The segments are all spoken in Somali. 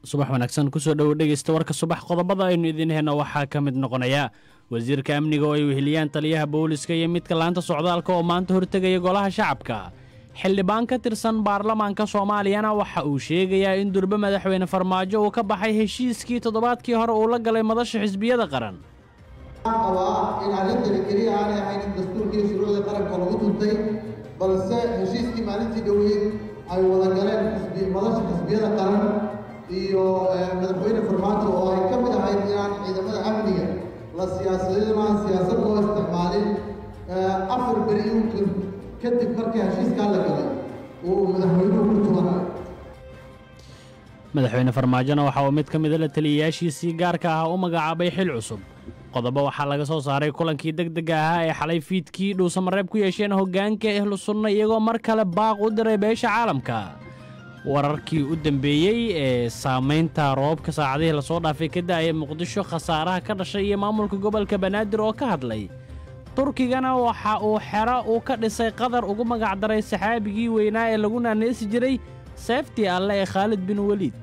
subax wanaagsan kusoo dhowo dhegeysta warka subax qodobada aynu idiin heyno waxaa ka mid noqonaya wasiirka amniga oo ay weheliyaan taliyaha booliska iyo midka laanta socdaalka oo maanta hortegaya golaha shacabka xildhibaan ka tirsan baarlamaanka soomaaliyana waxa uu sheegayaa in durbe madaxweyne farmaajo uu ka baxay heshiiskii toddobaadkii hore uu la galay madasha xisbiyada qaran qabaa in arrintani keliya aanay ahayn in dastuurkii shuruucda qaranka lagu tuntay balse heshiiskii maalintii dhoweyd ay wada galeen madasha xisbiyada qaran iyo madaxweyne farmaajo oo ay ka mid ahayd inaan ciidamada amniga la siyaasadina siyaasad loo isticmaalin afar beri unkun kadib markii heshiiskaa la galay uu madaxweynuhu ku tubanayo madaxweyne farmaajona waxa uu mid ka mida la taliyayaashiisii gaarka ah u magacaabay xil cusub qodobo waxaa laga soo saaray kulankii degdega ahaa ee xalay fiidkii dhuusamareeb ku yeesheen hoggaanka ehlu sunna iyagoo mar kale baaq u diray beesha caalamka wararkii u dambeeyey ee saamaynta roobka saacadihii lasoo dhaafay ka da'aya muqdisho khasaaraha ka dhashay iyo maamulka gobolka banaadir oo ka hadlay turkigana waxa uu xero uu ka dhisay qatar ugu magacdaray saxaabigii weynaa ee lagu naanaysi jiray seeftii alle ee khaalid bin weliid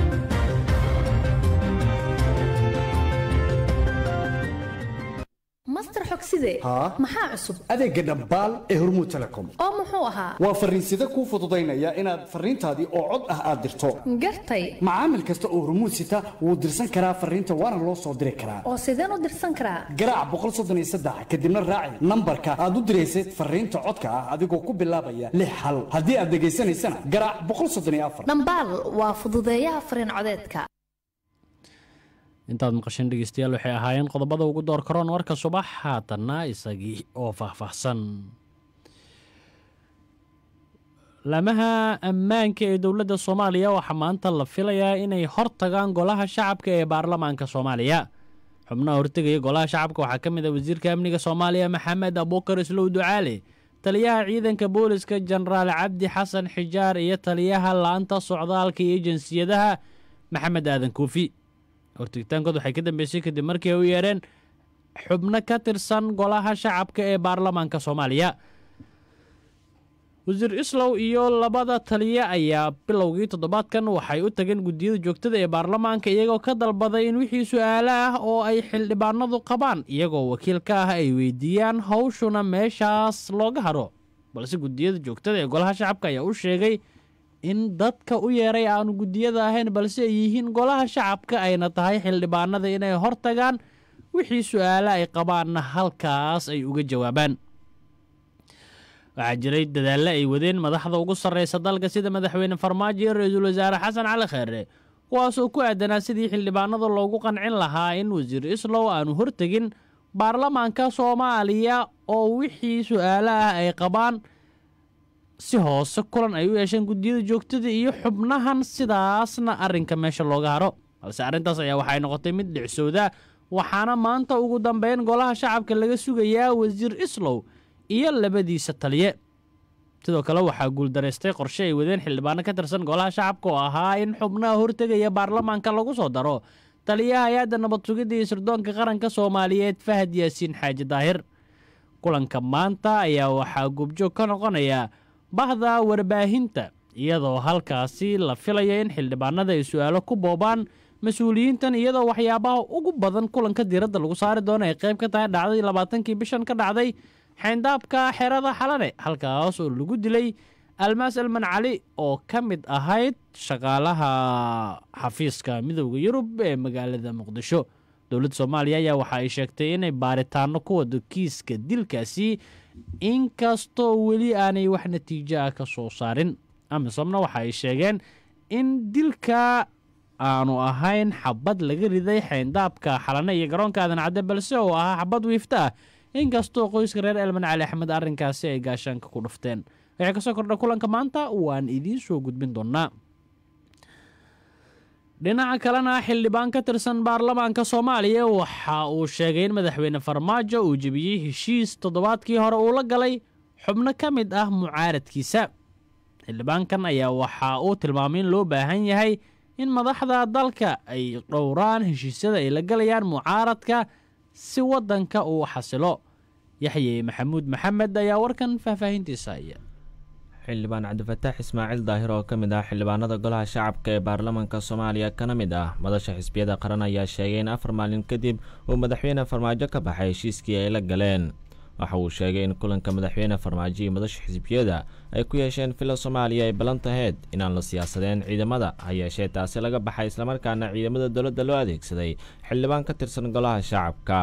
master xogside maxaa cusub adeegga dhambaal ee hormuud telecom oo muxuu ahaa waa farriinsida kuu fududaynaya inaad farriintaadii oo cod ah aad dirto gartay macaamil kasta oo hormuud sita wuu dirsan karaa farriinta waana loo soo diri karaa oo sideen u dirsan karaa garaac kadibna raaci nambarka aad u diraysad farriinta codka ah adigoo ku bilaabaya lix hal haddii aad dhegaysanaysana garaac dhambaal waa fududeeyaha farriin codeedka intaad maqasheen dhegeystayaal waxay ahaayeen qodobada ugu door karoon warka subax haatanna isagii oo faahfaahsan laamaha ammaanka ee dowladda soomaaliya waxaa maanta la filayaa inay hor tagaan golaha shacabka ee baarlamaanka soomaaliya xubnaha hortegaya golaha shacabka waxaa ka mid ah wasiirka amniga soomaaliya maxamed abuukar islow ducaale taliyaha ciidanka booliska jenaraal cabdi xasan xijaar iyo taliyaha laanta socdaalka iyo jinsiyadaha maxamed aadan kuufi hortigitaankood waxay ka dambeysay kadib markii ay u yeedheen xubno ka tirsan golaha shacabka ee baarlamaanka soomaaliya wasiir islow iyo labada taliye ayaa bilowgii toddobaadkan waxay u tageen guddiyada joogtada ee baarlamaanka iyagoo ka dalbaday in wixii su-aalo ah oo ay xildhibaanadu qabaan iyagoo wakiil ka ah ay weydiiyaan howshuna meeshaas looga hadho balse guddiyada joogtada ee golaha shacabka ayaa u sheegay in dadka u yeeray aanu guddiyada ahayn balse ay yihiin golaha shacabka ayna tahay xildhibaanada inay hor tagaan wixii su-aale ay qabaanna halkaas ay uga jawaabaan waxaa jiray dadaallo ay wadeen madaxda ugu sarreysa dalka sida madaxweyne farmaajo iyo ra-iisul wasaare xasan cali kheere kuwaasoo ku aadanaa sidii xildhibaanada loogu qancin lahaa in wasiir islow aanu hortegin baarlamaanka soomaaliya oo wixii su-aale ah ay qabaan si hoose kulan ay u yeesheen guddiyada joogtada iyo xubnahan sidaasna arrinka meesha looga haro balse arrintaas ayaa waxay noqotay mid dhicsowda waxaana maanta ugu dambeyn golaha shacabka laga sugayaa wasiir islow iyo labadiisa taliye sidoo kale waxaa guuldaraystay qorshe ay wadeen xildhibaano ka tirsan golaha shacabka oo ahaa in xubnaha hortegaya baarlamaanka lagu soo daro taliyaha hay-adda nabad sugidda iyo sirdoonka qaranka soomaaliyeed fahad yaasiin xaaji daahir kulanka maanta ayaa waxaa goobjoog ka noqonaya bahda warbaahinta iyadoo halkaasi la filaya in xildhibaanada ay su-aalo ku boobaan mas-uuliyiintan iyadoo waxyaabaha ugu badan kulanka diiradda lagu saari doono ay qayb ka tahay dhacdadii labaatankii bishan ka dhacday xeyndaabka xerada xalane halkaas oo lagu dilay almaas alman cali oo ka mid ahayd shaqaalaha xafiiska midooda yurub ee magaalada muqdisho dowladda soomaaliya ayaa waxa ay sheegtay inay baaritaano ku wado kiiska dilkaasi inkastoo weli aanay wax natiijo ah ka soo saarin amisomna waxa ay sheegeen in dilka aanu ahayn xabad laga riday xeyndaabka xalane iyo garoonka aadan cadde balse oo ahaa xabad wiifta ah inkastoo qoyska reer elman cali axmed arrinkaasi ay gaashaanka ku dhufteen waxay kasoo kordha kulanka maanta waan idiin soo gudbin doonaa dhinaca kalena xildhibaan ka tirsan baarlamaanka soomaaliya waxa uu sheegay in madaxweyne farmaajo uu jebiyey heshiis toddobaadkii hore uu la galay xubno ka mid ah mucaaradkiisa xildhibaankan ayaa waxa uu tilmaamay in loo baahan yahay in madaxda dalka ay dhowraan heshiisyada ay la galayaan mucaaradka si waddanka uu xasilo yaxye maxamuud maxamed ayaa warkan faahfaahintiisa haya xildhibaan cabdifataax ismaaciil daahir oo ka mid ah xildhibaanada golaha shacabka ee baarlamaanka soomaaliya kana mid ah madasha xisbiyada qaran ayaa sheegay in afar maalin kadib uu madaxweyne farmaajo ka baxay heshiiskii ay la galeen waxa uu sheegay in kulanka madaxweyne farmaajo iyo madasha xisbiyada ay ku yeesheen villa soomaaliya ay ballan taheyd inaan la siyaasadeen ciidamada ha yeeshee taasi laga baxay islamarkaana ciidamada dowladda loo adeegsaday xildhibaan ka tirsan golaha shacabka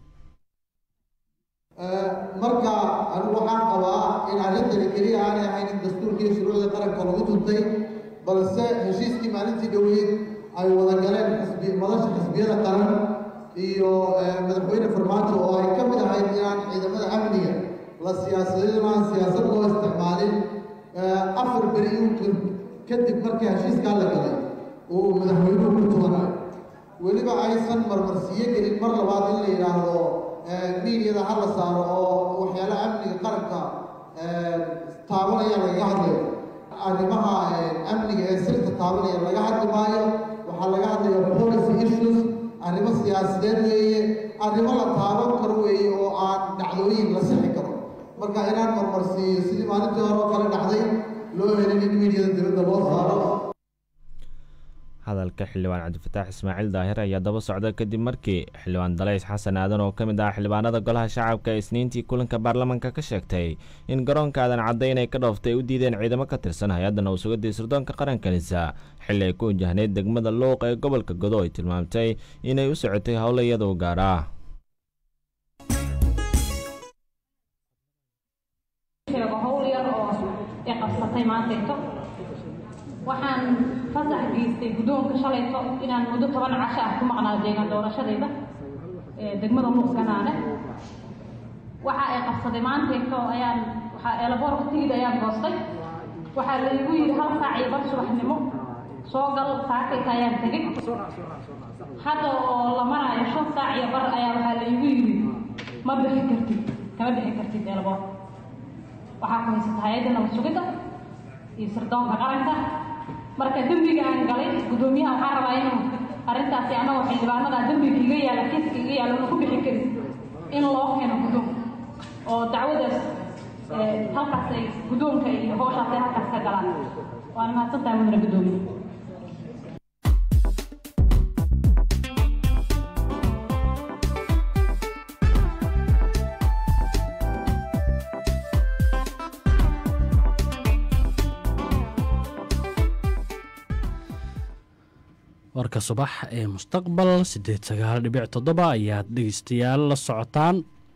marka anigu waxaan qabaa in arrintani keliya aanay ahayn in dastuurkii shuruucda qaranka lagu tuntay balse heshiiskii maalintii dhoweyd ay wada galeen xisbi madasha xisbiyada qaran iyo madaxweyne farmaajo oo ay ka mid ahayd inaan ciidamada amniga la siyaasadin aan siyaasad loo isticmaalin afar beri uun kadib markii heshiiskaa la galay oo uu madaxweynuhu ku tubanay weliba aysan marmarsiiyo gelin mar labaad in la yidhaahdo miidyada ha la saaro oo waxyaala amniga qaranka taabanaya lagaga hadlayo arrimaha amniga ee sirta taabanaya laga hadli maayo waxaa laga hadlaya policy issues arrimo siyaasadeed weeye arrimo la taaban karo weeye oo aan dhacdooyin la sixi karo marka inaan marmarsiiyo sidii maalintii hore oo kale dhacday loo helin in miidyada dibadda loo saaro hadalka xildhibaan cabdifataax ismaaciil daahir ayaa daba socda kadib markii xildhibaan dalays xasan aadan oo ka mid ah xildhibaanada golaha shacabka ee isniintii kulanka baarlamaanka ka sheegtay in garoonka aadan cadday inay ka dhooftay u diideen ciidamo ka tirsan hay-adda nowsugadii sirdoonka qarankanisa xilli ay ku wajahneyd degmada luuq ee gobolka godo ay tilmaamtay inay u socotay howlo iyada u gaar ah waxaan fasax geystay guddoonka shalayto inaan muddo toban casho ah ku maqnaa deegaan doorashadayda degmada muuqganaane waxa ay qabsaday maanteeto ayaan waxaa eelaboorka tigid ayaan goostay waxaa laygu yidhi hal saac iyo bar subaxnimo soo gal saakayta ayaan tegey hadda oo la maraayo shan saac iyo bar ayaa waxaa laygu yidhi ma bixi kartid kama bixi kartid eelaboorka waxaa ku haysata hay-adda nabad sugidda iyo sirdoonka qaranka marka dembiga aan galay guddoomiyaha waxaan rabaa inuu arrintaasi anagoo xildhibaanada dembiga iga yaala kiiska iga yaala una ku bixi karin in loo keeno guddoonka oo dacwadaas halkaas ay guddoonka iyo howshaas ay halkaas ka galaan waana mahadsantahay mudane guddoomiye warka subax ee mustaqbal siddeed sagaal dhibic toddoba ayaad dhegeystayaal la socotaan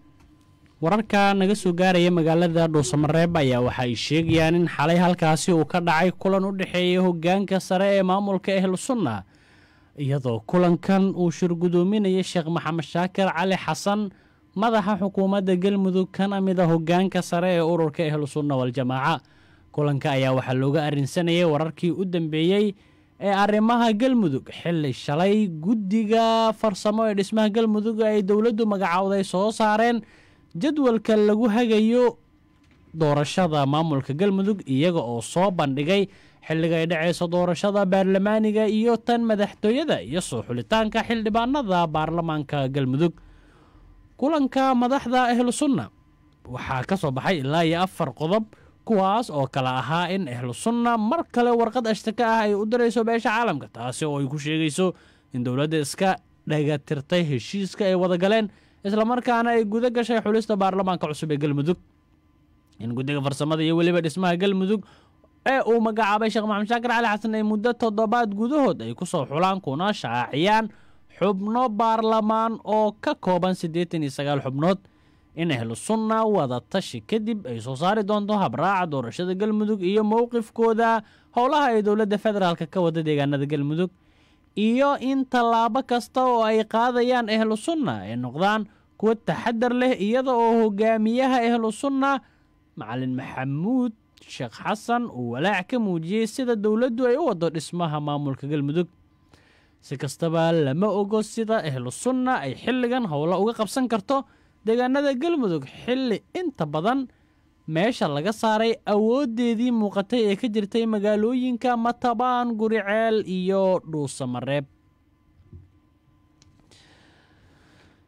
wararka naga soo gaaraya magaalada dhuusamareeb ayaa waxa ay sheegayaan in xalay halkaasi uu ka dhacay kulan u dhexeeya hoggaanka sare ee maamulka ehlu sunna iyadoo kulankan uu shirgudoominaya sheekh maxamed shaakir cali xasan madaxa xukuumadda galmudug kana mid a hoggaanka sare ee ururka ehlu sunna waljamaaca kulanka ayaa waxaa looga arrinsanayay wararkii u dambeeyey ee arrimaha galmudug xilli shalay guddiga farsamo ee dhismaha galmudug ay dowladdu magacowday soo saareen jadwalka lagu hagayo doorashada maamulka galmudug iyaga oo soo bandhigay xilliga ay dhacayso doorashada baarlamaaniga iyo tan madaxtooyada iyo soo xulitaanka xildhibaanada baarlamaanka galmudug kulanka madaxda ahlu sunna waxaa ka soo baxay ilaa iyo afar qodob kuwaas oo kale ahaa in ahlu sunna mar kale warqad ashtaka ah ay u dirayso beesha caalamka taasi oo ay ku sheegayso in dowladda iska dhagatirtay heshiiska ay wada galeen islamarkaana ay guda gashay xulista baarlamaanka cusub ee galmudug in guddiga farsamada iyo weliba dhismaha galmudug ee uu magacaabay sheekh maxamed shaakir cali xasan ay muddo toddobaad gudahood ay ku soo xulaan kuna shaaciyaan xubno baarlamaan oo ka kooban siddeetan iyo sagaal xubnood in ahlu sunna wada tashi kadib ay soo saari doonto habraaca doorashada galmudug iyo mowqifkooda howlaha ay dowladda federaalk ka wada deegaanada galmudug iyo in tallaabo kasta oo ay qaadayaan ahlu sunna ay noqdaan kuwo taxadar leh iyada oo hogaamiyaha ahlu sunna macalin maxamuud sheekh xasan uu walaac ka muujiyey sida dowladdu ay u wado dhismaha maamulka galmudug si kastaba lama ogo sida ahlu sunna ay xilligan howlo uga qabsan karto deegaanada galmudug xilli inta badan meesha laga saaray awooddeedii muuqatay ee ka jirtay magaalooyinka matabaan guriceel iyo dhuusamareeb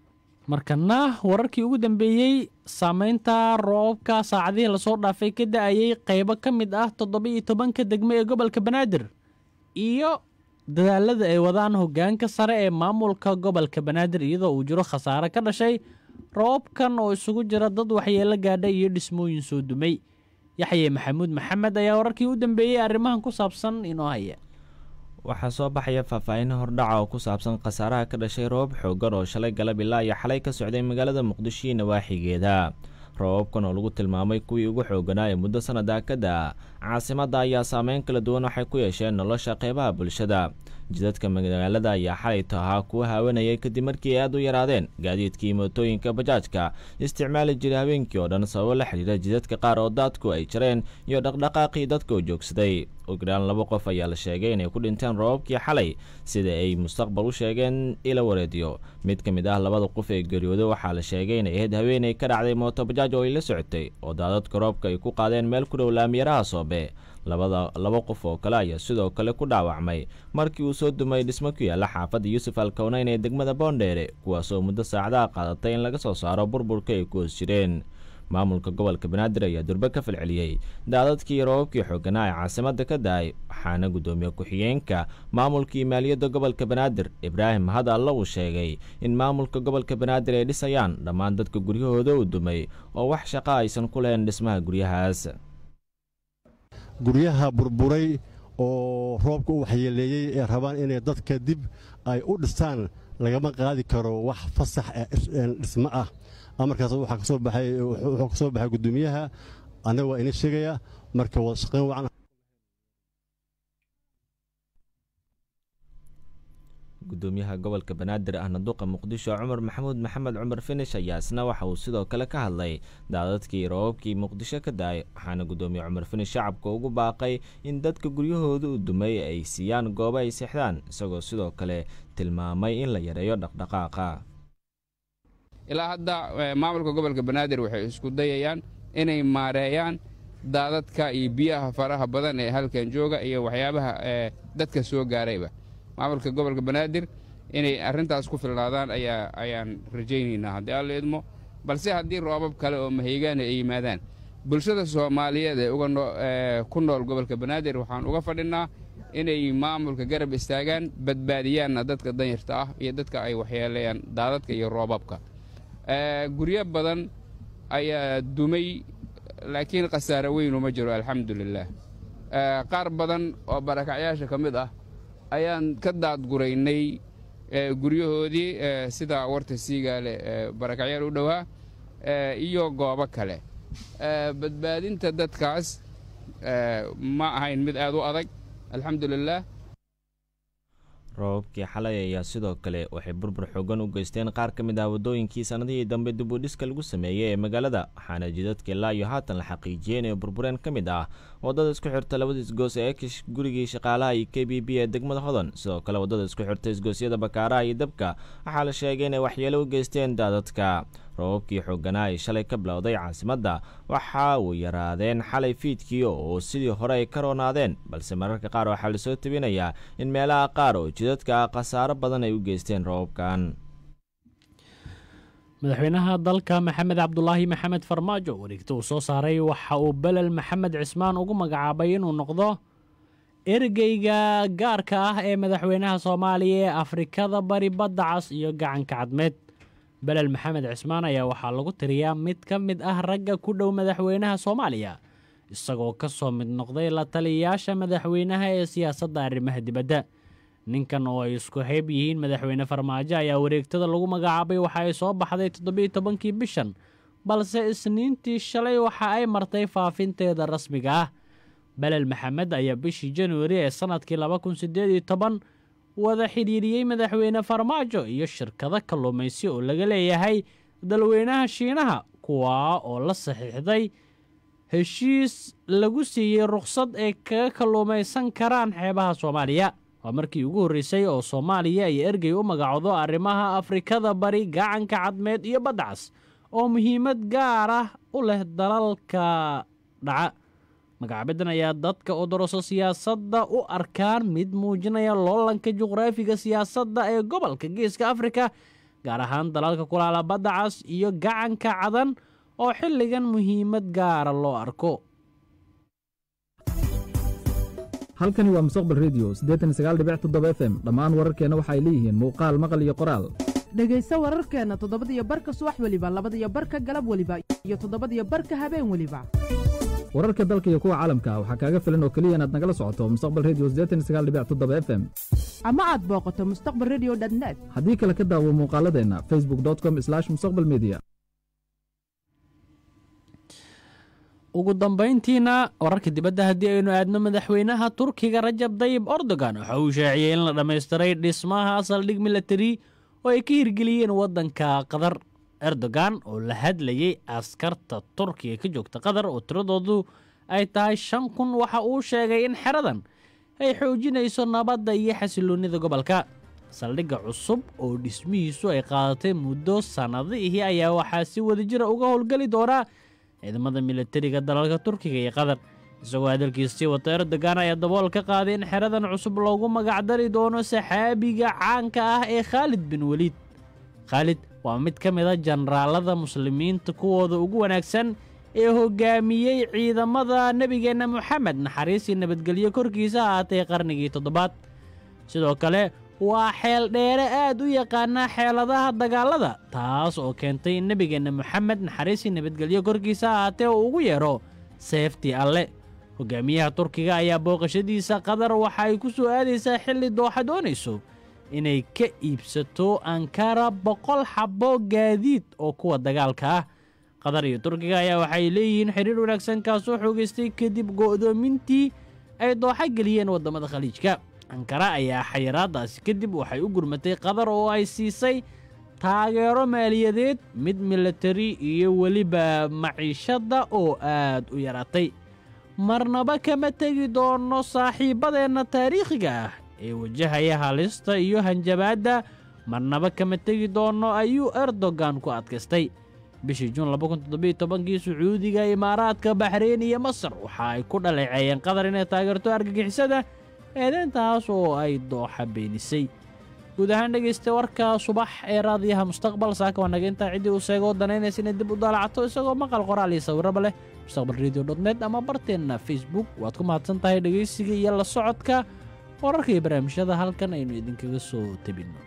markana wararkii ugu dambeeyey saameynta roobabka saacadihii lasoo dhaafay ka da-ayay qeybo ka mid ah toddoba-iyo tobanka degmo ee gobolka banaadir iyo dadaalada ay wadaan hogaanka sare ee maamulka gobolka banaadir iyadoo uu jiro khasaare ka dhashay roobabkan oo isugu jira dad waxyeelo gaadhay iyo dhismooyin soo dumay yaxye maxamuud maxamed ayaa wararkii u dambeeyey arrimahan ku saabsan inoo haya waxaa soo baxaya faahfaahin hordhaca oo ku saabsan khasaaraha ka dhashay roobab xooggan oo shalay galab ilaa iyo xalay ka socday magaalada muqdisho iyo nawaaxigeeda roobabkan oo lagu tilmaamay kuwii ugu xoogganaa ee muddo sannadaa ka da-a caasimadda ayaa saameyn kala duwan waxay ku yeesheen nolosha qeybaha bulshada jidadka magaalada ayaa xalayto ahaa kuwa haawanayay kadib markii ay aad u yaraadeen gaadiidkii mootooyinka bajaajka isticmaali jiray habeenkii oo dhan sababo la xidhiira jidadka qaar oo daadku ay jareen iyo dhaqdhaqaaqii dadka oo joogsaday ogdhaan laba qof ayaa la sheegay inay ku dhinteen roobabkii xalay sida ay mustaqbal u sheegeen ila wareediyo mid ka mid ah labada qof ee geeriyooda waxaa la sheegay inay ahayd haweenay ka dhacday mooto bajaaj oo ay la socotay oo daadadka roobka ay ku qaadeen meel ku dhow laamiyaraha soobe labada laba qof oo kale ayaa sidoo kale ku dhaawacmay markii uu soo dumay dhismo ku yaalla xaafadda yuusuf alkowneyn ee degmada boondheere kuwaasoo muddo saacadaha qaadatay in laga soo saaro burburka ay ku hoos jireen maamulka gobolka banaadir ayaa durbe ka falceliyey daadadkii roobabkii xooganaa ee caasimadda ka da-ay waxaana guddoomiye ku-xigeenka maamulkii maaliyadda gobolka banaadir ibraahim had alla uu sheegay in maamulka gobolka banaadir ay dhisayaan dhammaan dadka guryahooda u dumay oo wax shaqo aysan ku lahayn dhismaha guryahaas guryaha burburay oo roobka u waxyeeleeyey ee rabaan inay dadka dib ay u dhistaan lagama qaadi karo wax fasax dhismo ah amarkaas waxaa kasoo baxay wuxuu ka soo baxay guddoomiyaha annaga waa ina sheegaya marka wada shaqayn wacan gudoomiyaha gobolka banaadir ahna duqa muqdisho cumar maxamuud maxamed cumar finish ayaa isna waxa uu sidoo kale ka hadlay daadadkii roobabkii muqdisho ka da-ay waxaana gudoomiye cumar finish shacabka ugu baaqay in dadka guryahooda u dumay ay siiyaan goobo ay seexdaan isagoo sidoo kale tilmaamay in la yareeyo dhaqdhaqaaqa ilaa hadda maamulka gobolka banaadir waxay isku dayayaan inay maareeyaan daadadka iyo biyaha faraha badan ee halkan jooga iyo waxyaabaha dadka soo gaarayba maamulka gobolka banaadir inay arrintaas ku filnaadaan ayaa ayaan rajaynaynaa haddii alla idmo balse haddii roobab kale oo mahaygaana ay yimaadaan bulshada soomaaliyeed ee uga ku nool gobolka banaadir waxaan uga fadhinnaa inay maamulka garab istaagaan badbaadiyaanna dadka danyarta ah iyo dadka ay waxyeeleeyaan daadadka iyo roobabka guryo badan ayaa dumay laakiin khasaare weynu ma jiro alxamdulilaah qaar badan oo barakacyaasha ka mid ah ayaan ka daadguraynay guryahoodii sida warta siigaale barakacyaal u dhowaa iyo goobo kale badbaadinta dadkaas ma ahayn mid aad u adag alxamdulilaah roobabkii xalay ayaa sidoo kale waxay burbur xoogan u geysteen qaar ka mid ah waddooyinkii sannadihii dambe dibudhiska lagu sameeyey ee magaalada waxaana jidadka ilaa iyo haatan la xaqiijiyey inay burbureen ka mid ah waddada isku xirta labada isgoos ee ekish gurigii shaqaalaha iyo k b b ee degmada hodan sidoo kale waddada isku xirta isgoosyada bakaaraha iyo dabka waxaa la sheegay inay waxyeelo u geysteen daadadka roobabkii xooganaa ay shalay ka bilowday caasimadda waxa uu yaraadeen xalay fiidkii oo sidii hore ay ka roonaadeen balse mararka qaar waxaa lasoo tebinayaa in meelaha qaar oo jidadka khasaaro badan ay u geysteen roobabkan madaxweynaha dalka maxamed cabdulaahi maxamed farmaajo wareegta uu soo saaray waxa uu belel maxamed cismaan ugu magacaabay inuu noqdo ergeyga gaarka ah ee madaxweynaha soomaaliya ee afrikada bari badda cas iyo gacanka cadmeed belel maxamed cismaan ayaa waxaa lagu tiriyaa mid ka mid ah ragga ku dhow madaxweynaha soomaaliya isagoo ka soo mid noqday la taliyayaasha madaxweynaha ee siyaasadda arrimaha dibadda ninkan oo ay isku hayb yihiin madaxweyne farmaajo ayaa wareegtada lagu magacaabay waxa ay soo baxday toddobiiyo tobankii bishan balse isniintii shalay waxa ay martay faafinteeda rasmiga ah belel maxamed ayaa bishii januari ee sannadkii laba kun siddeed iyo toban wada xidhiiriyey madaxweyne farmaajo iyo shirkado kalluumaysi oo laga leeyahay dalweynaha shiinaha kuwaa oo la saxiixday heshiis lagu siiyey rukhsad ay kaga kalluumaysan karaan xeebaha soomaaliya waa markii ugu horreysay oo soomaaliya ay ergey u magacoodo arrimaha afrikada bari gacanka cadmeed iyo badda cas oo muhiimad gaar ah u leh dalalka dhaca magacaabadan ayaa dadka odoroso siyaasadda u arkaan mid muujinaya loolanka juqraafiga siyaasadda ee gobolka geeska afrika gaar ahaan dalalka kulaala badda cas iyo gacanka cadan oo xilligan muhiimad gaara loo arko halkani waa mustaqbal redio f m dhammaan wararkeenna waxay leeyihiin muuqaal maqal iyo qoraal dhegayso wararkeenna toddobadiyo barka subax weliba labadiyo barka galab weliba iyo toddobadiyo barka habeen weliba wararka dalka iyo kuwa caalamka waxaa kaaga filan oo keliya inaad nagala socoto mustaqbal redio f m ama aad booqato mustaqbal redio net haddii kale ka daawo muuqaaladeenna facebook com mustaqbal media ugu dambayntiina wararka dibadda haddii aynu aadno madaxweynaha turkiga rajab dayib erdogan waxa uu shaaciyey in la dhammaystiray dhismaha saldhig milatari oo ay ka hirgeliyeen waddanka qatar erdogan oo la hadlayey askarta turkiga ka joogta qatar oo tiradoodu ay tahay shan kun waxa uu sheegay in xeradan ay xoojinayso nabadda iyo xasiloonnida gobolka saldhigga cusub oo dhismihiisu ay qaadatay muddo sannadihii ayaa waxaa si wadajira uga howlgeli doonaa ciidamada milatariga dalalka turkiga iyo qatar isagoo hadalkiisii wata erdogan ayaa dabool ka qaaday in xeradan cusub loogu magacdari doono saxaabiga caanka ah ee khaalid bin weliid khaalid waa mid ka mid a jenaraalada muslimiinta kuwooda ugu wanaagsan ee hoggaamiyey ciidamada nebigeenna moxamed naxariisii nabadgelyo korkiisa ahaatay qarnigii toddobaad sidoo kale waa xeel dheere aad u yaqaana xeeladaha dagaalada taas oo keentay in nebigeenna moxamed naxariisii nabadgelyo korkiisa ahaatee uu ugu yeedho seeftii alle hogaamiyaha turkiga ayaa booqashadiisa qatar waxa ay ku soo aadaysaa xilli dooxa doonayso inay ka iibsato ankara boqol xabbo gaadiid oo kuwa dagaalka ah qatar iyo turkiga ayaa waxay leeyihiin xidhiir wanaagsan kaasoo xoogaystay kadib go'doomintii ay dooxa geliyeen waddamada khaliijka ankara ayaa xayiraadaasi kadib waxay u gurmatay qatar oo ay siisay taageero maaliyadeed mid milatari iyo weliba maciishadda oo aad u yaraatay marnaba kama tegi doono saaxiibbadeenna taariikhiga ah ee wajahaya halista iyo hanjabaadda marnaba kama tegi doono ayuu erdogan ku adkaystay bishii juun kii sacuudiga imaaraadka baxreyn iyo masar waxa ay ku dhaleeceeyeen qatar inay taageerto argagixisada eedeyntaas oo ay dooxa beenisay guud ahaan dhegaysta warka subax ee raadiyaha mustaqbal saaka waa naga intaa ciddii uu sheegoo danaynaysa inay dib u daalacato isagoo maqal qoraal iyo sawiraba leh mustaqbal radio net ama barteenna facebook waad ku mahadsan tahay dhegaysiga iyo la socodka wararka iyo barnaamijyada halkan aynu idinkaga soo tebinno